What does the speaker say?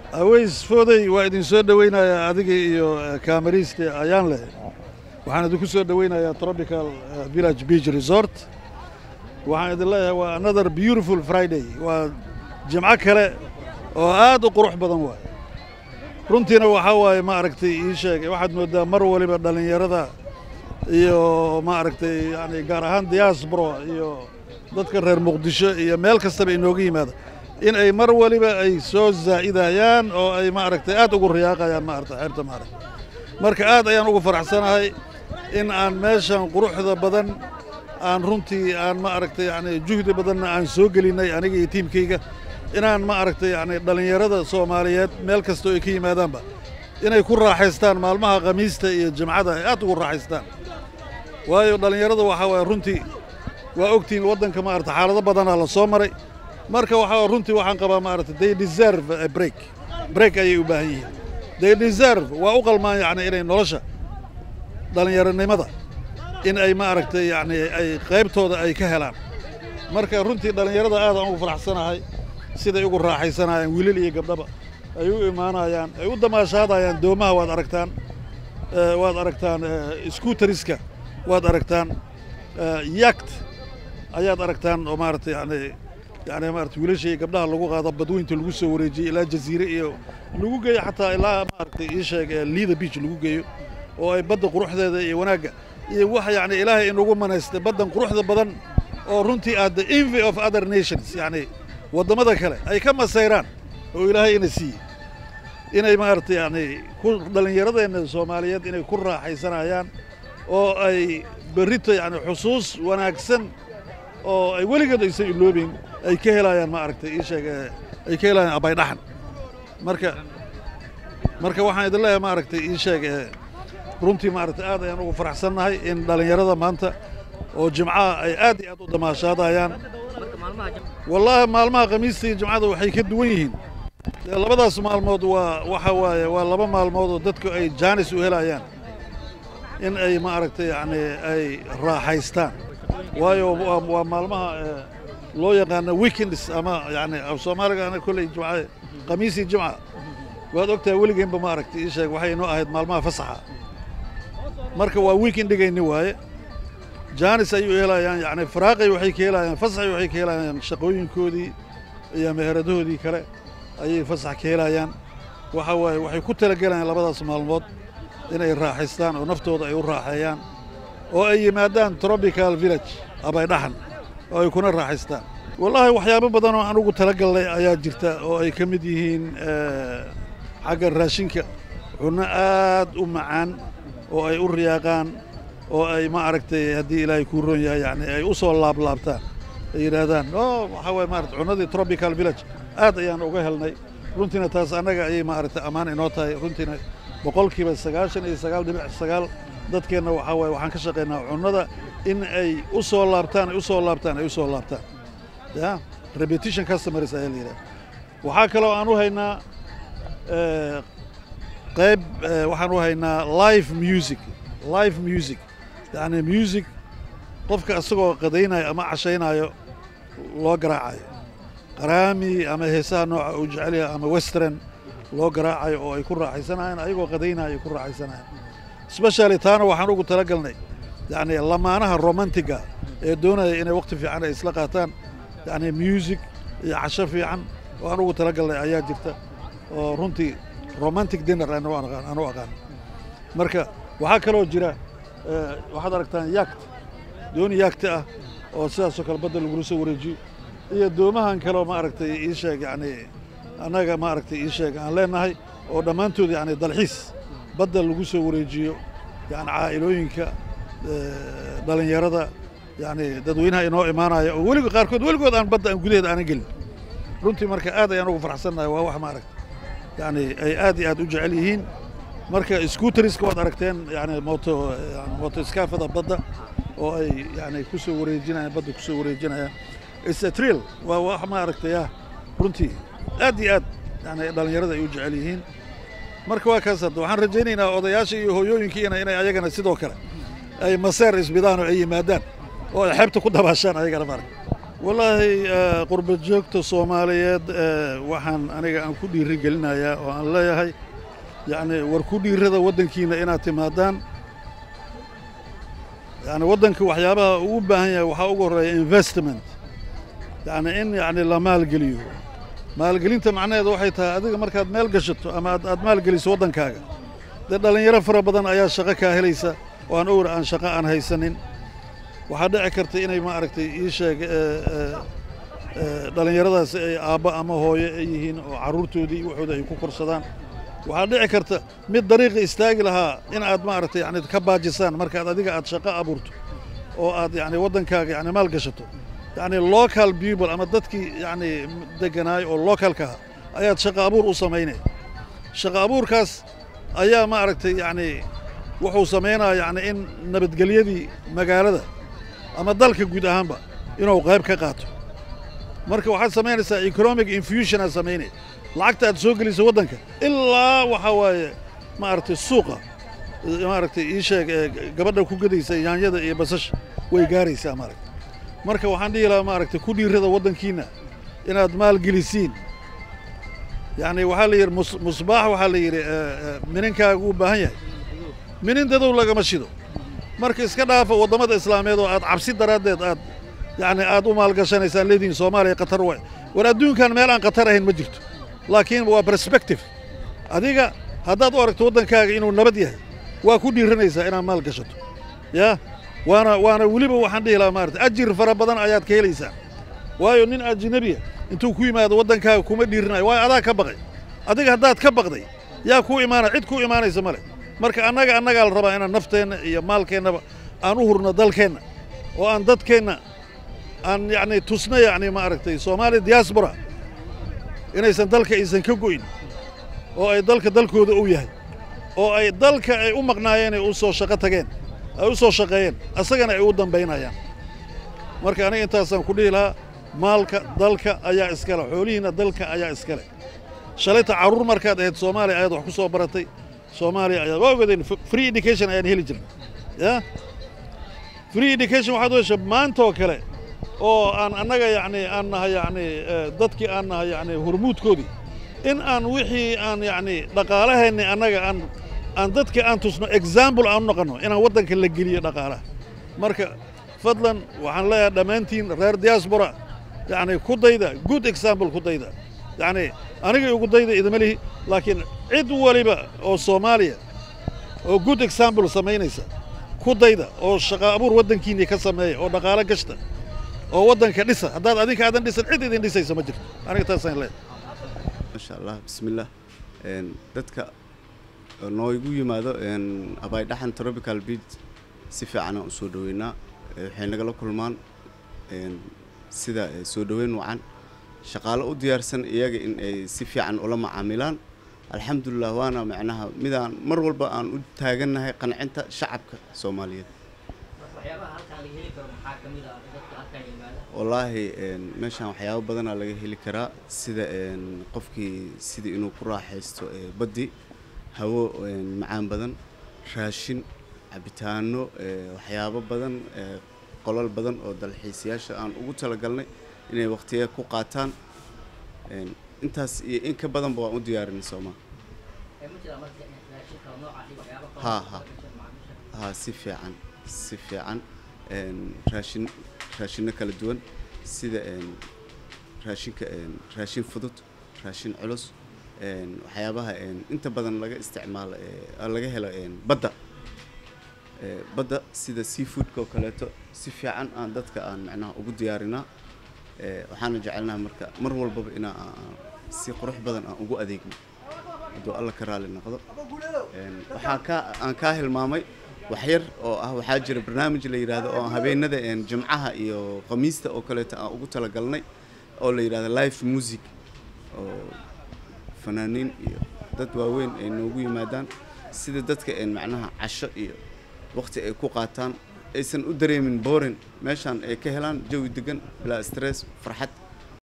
aweys fooday waa idin soo dhoweynayaa adiga iyo kaamariiste ayaan leh waxaan idinku soo dhoweynayaa tropical village beach resort waxaan idin leeyahay waa another beautiful friday waa jimco kale oo aad u qurux badan waay runtiina waxaa waaye ma aragtay ii sheeg waxaad mooddaa mar waliba dhallinyarada iyo ma aragtay yani gaar ahaan diaspora iyo dadka reer muqdisho iyo meel kastaba inooga yimaada in ay mar waliba ay soo zaa'idayaan oo ay ma aragtay aad ugu riyaaqayaan ma aragtay xeebta ma aragtay marka aad ayaan ugu faraxsanahay in aan meeshan quruxda badan aan runtii aan ma aragtay yani juhdi badanna aan soo gelinnay aniga iyo tiimkayga inaan ma aragtay yani dhallinyarada soomaaliyeed meel kastoo ay ka yimaadaanba inay ku raaxaystaan maalmaha khamiista iyo jimcada ay aad ugu raaxaystaan waayo dhallinyarada waxaa waaya runtii waa ogtihiin waddanka ma aragtay xaalado badanaa la soo maray marka waxaa runtii waxaan qabaa ma aragtay they deserve a break break ayay u baahan yihiin they deserve waa u qalmaan yacni inay nolosha dhallinyaronimada in ay ma aragtay yacni ay qaybtooda ay ka helaan marka runtii dhallinyarada aadaan ugu faraxsanahay siday ugu raaxaysanayaan wiilal iyo gabdhaba ay u imaanayaan ay u damaashaadayaan doomaha waad aragtaan waad aragtaan skuuteriska waad aragtaan yakt ayaad aragtaan oo maaragtay yani yani maarata wiilasha iyo gabdhaha lagu qaado badweynta lagu soo wareejiyey ilaa jaziire iyo lagu geeyo xataa ilaa maaragtay ii sheeg liida beach lagu geeyo oo ay badda quruxdeeda iyo wanaagga iyo wax yacni ilaahay inugu manaystay baddan quruxda badan oo runtii aad the envy of other nations yacni waddamada kale ay ka masayraan oo ilaahay ina siiyey inay maaragtay yacni ku dhallinyaradeenna soomaaliyeed inay ku raaxaysanayaan oo ay berrito yacni xusuus wanaagsan oo ay weligeed aysan iloobin ay ka helayaan ma aragtay ii sheeg ay ka helayaan abaydhaxan marka marka waxaan idin leeyahay ma aragtay ii sheeg runtii maaragtay aad ayaan ugu faraxsannahay in dhallinyarada maanta oo jimcaha ay aad iyo aad u damaashaadayaan wallaahi maalmaha khamiista iyo jimcada waxay ka duwan yihiin labadaas maalmood waa waxa waaye waa laba maalmood oo dadku ay jaanis u helayaan in ay ma aragtay yacni ay raaxaystaan waayo waa maalmaha loo yaqaano weekends ama yani soomaaliga ana kolley jimca khamiisii jimca waad ogtahay weligeenba ma aragtay ii sheeg waxay inoo ahayd maalmaha fasaxa marka waa weekendhigayni waaye jaanis ayuu helayaan yani faraaqay waxay ka helayaan fasaxay waxay ka helayaan shaqooyinkoodii iyo meheradahoodii kale ayay fasax ka helayaan waxa waaye waxay ku talagelayaan labadaas maalmood inay raaxaystaan oo naftooda ay u raaxeeyaan oo ay yimaadaan tropical village abaydhaxan oo ay kuna raaxaystaan wallaahi waxyaabo badan oo anugu talagalnay ayaa jirta oo ay ka mid yihiin xagga raashinka cunno aad u macaan oo ay u riyaaqaan oo ay ma aragtay haddii ilaahay kuu roon yahay yani ay u soo laablaabtaan ay yidhaahdaan o waxaa waye maarata cunnadii tropical village aad ayaan uga helnay runtiina taas annaga ayay maaragtay ammaan inoo tahay runtiina boqolkiiba sagaashan iyo sagaal dhibic sagaal dadkeenna waxaa waaye waxaan ka shaqaynaa cunnada in ay u soo laabtaan ay u soo laabtaan ay u soo laabtaan ya repetition customers ayaa la yidhaha waxaa kaloo aan u haynaa qayb waxaan u haynaa live music live music yacni music qofka isagoo qadaynaayo ama cashaynaayo loo garaacayo qaraami ama heesaha nooca uu jecel yahay ama western loo garaacayo oo ay ku raaxaysanayaan ayagoo qadaynaayo ay ku raaxaysanayaan specially taana waxaan ugu talagalnay yacni lamaanaha romantiga ee doonaya inay waqti fiican ay isla qaataan yacni music iyo casho fiican oo aan ugu talagalnay ayaa jirta oo runtii romantic dinner anu aqaan marka waxaa kaloo jira waxaad aragtaan yakt dooni yakti ah oo sidaasoo kale badda lagula soo wareejiyo iyo doomahan kaleo ma aragtay ii sheeg yacni annaga ma aragtay ii sheeg aan leenahay oo dhammaantood yacni dalxiis badda lagu soo wareejiyo yani caa'ilooyinka dhallinyarada yacni dadweynaha inoo imaanaya oo weligo qaarkood weligood aan badda aan gudaheeda aanan gelin runtii marka aad ayaan ugu faraxsannahay waa wax ma aragtay yani ay aad iyo aad u jecel yihiin marka skuuteriska waad aragteen yani moto moto iskaafada badda oo ay yani ku soo wareejinayaan badda ku soo wareejinayaan isatriil waa wax ma aragtay ah runtii aad iyo aad yani dhallinyarada ay u jecel yihiin marka waa kaas hadda waxaan rajaynaynaa odayaasha iyo hooyooyinkiina inay ayagana sidoo kale ay maseer isbidaan oo ay yimaadaan oo ay xeebta ku dabaashaan ayagana maaragta wallaahi qurba joogta soomaaliyeed waxaan aniga aan ku dhiiri gelinayaa oo aan leeyahay yacni war ku dhiirada waddankiina inaad timaadaan yacni waddanka waxyaabaha uu u baahan yahay waxaa ugu horreeya investment yacni in yacni la maalgeliyo maalgelinta macnaheedu waxay tahay adiga markaad meel gashato ama aad aad maalgeliso waddankaaga dee dhallinyaro fara badan ayaa shaqo kaa helaysa oo aan owr aan shaqo aan haysanin waxaa dhici karta inay maaragtay ii sheeg dhallinyaradaasi ay aabbo ama hooyo ay yihiin oo carruurtoodii waxooda ay ku korsadaan waxaa dhici karta mid dariiqa istaagi lahaa in aad maaragtay yani ka baajisaan markaad adiga aad shaqo abuurto oo aad yani waddankaaga yani maal gashato yacni local people ama dadkii yacni degganaay oo localkaha ayaad shaqo abuur u samaynaya shaqo abuurkaas ayaa maaragtay yacni wuxuu samaynaya yacni in nabadgelyadii magaalada ama dalka guud ahaanba inuu qayb ka qaato marka waxaad samaynaysaa economic infusion aad samaynaya lacagta aad soo geliso waddanka ilaa waxaa waaye maaragtay suuqa maaragtay ii sheeg gabadha ku gadaysa yaanyada iyo basasha way gaaraysaa maaragtay marka waxaan dhihi lahaa maaragtay ku dhiirada waddankiina inaad maalgelisiin yacni waxaa la yidhi musbaax waxaa la yidhi mininkaagu u baahan yahay minin dadow lagama shido marka iska dhaafa waddamada islaameed oo aad cabsi daraaddeed aad yacni aad u maalgashanaysaan leedihin soomaaliya qatar waay war adduunkan meel aan qatar ahayn ma jirto laakiin waa perspective adiga haddaad u aragto waddankaaga inuu nabad yahay waa ku dhiiranaysaa inaad maal gashato yaa waana waana weliba waxaan dhihi lahaa maarata ajir fara badan ayaad ka helaysaa waayo nin ajnabiya intuu ku yimaado waddankaaga kuma dhiirinayo waayo adaa ka baqay adiga haddaad ka baqday yaa kuu imaanaya cid kuu imaanaysa ma leh marka annaga annagaa la rabaa inaan nafteenna iyo maalkeennaba aan u hurno dalkeenna oo aan dadkeenna aan yacni tusno yacni maaragtay soomaali diaspora inaysan dalka aysan ka go'in oo ay dalka dalkooda u yahay oo ay dalka ay u maqnaayeen ay u soo shaqo tageen ay u soo shaqeeyeen asagana ay u dambaynayaan marka aniga intaasaan ku dhihi lahaa maalka dalka ayaa iskale xoolihiinna dalka ayaa iskale shalayta carruur markaad ahayd soomaaliya ayaad wax ku soo baratay soomaaliya ayaad waa ogadeen free education ayaan heli jirnay ya free education waxaad u hesha maantoo kale oo aan annaga yacni aan nahay yacni dadkii aan nahay yacni hormuudkoodii in aan wixii aan yacni dhaqaalaheenni annaga aan aan dadkii aan tusno example aan u noqonno inaan waddanka la geliyo dhaqaalaha marka fadlan waxaan leeyahay dhammaantiin reer diaspora yacni ku dayda good example ku dayda yacni aniga ugu dayda idima lihi laakiin cid waliba oo soomaaliya oo good example samaynaysa ku dayda oo shaqo abuur waddankiinni ka sameeya oo dhaqaalo gashta oo waddanka dhisa haddaad adinka aadan dhisan cid idin dhisaysa ma jirto aniga taasaan leeyahay masha allah bismillah dadka nooigu yimaado abaydhaxan tropical beach si fiicanaan u soo dhoweynaa waxay nagala kulmaan sida soo dhoweyn wacan shaqaalo u diyaarsan iyaga in ay si fiican ula macaamilaan alxamdulilah waana macnaha midaan mar walba aan u taagannahay qancinta shacabka soomaaliyeed wallaahi meeshaan waxyaabo badanaa laga heli karaa sida qofkii sidii inuu ku raaxaysto baddi hawo macaan badan raashin cabitaano waxyaabo badan qolal badan oo dalxiisayaasha aan ugu talagalnay inay waqtiya ku qaataan intaas iyo in ka badanba waan u diyaarinay soomaa ha ha ha si fiican si fiican raashin raashinno kala duwan sida raashinka raashin fudud raashin culus waxyaabaha inta badan laga isticmaalo laga helo badda badda sida seafoodka oo kaleeto si fiican aan dadka aan macnaha ugu diyaarinaa waxaana jecelnaha marka mar walbaba inaa si qurux badan aan ugu adeegno hadduu alla ka raali noqdo waxaa ka aan kaa hilmaamay waxyar oo ah waxaa jira barnaamij la yidhaahdo oo habeenada jimcaha iyo khamiista oo kaleeto aan ugu talagalnay oo la yidhahdo live music oo fanaaniin iyo dad waaweyn ay noogu yimaadaan sida dadka macnaha casho iyo waqti ay ku qaataan aysan u dareemin borin meeshaan ay ka helaan jawi degan bilaa stress farxad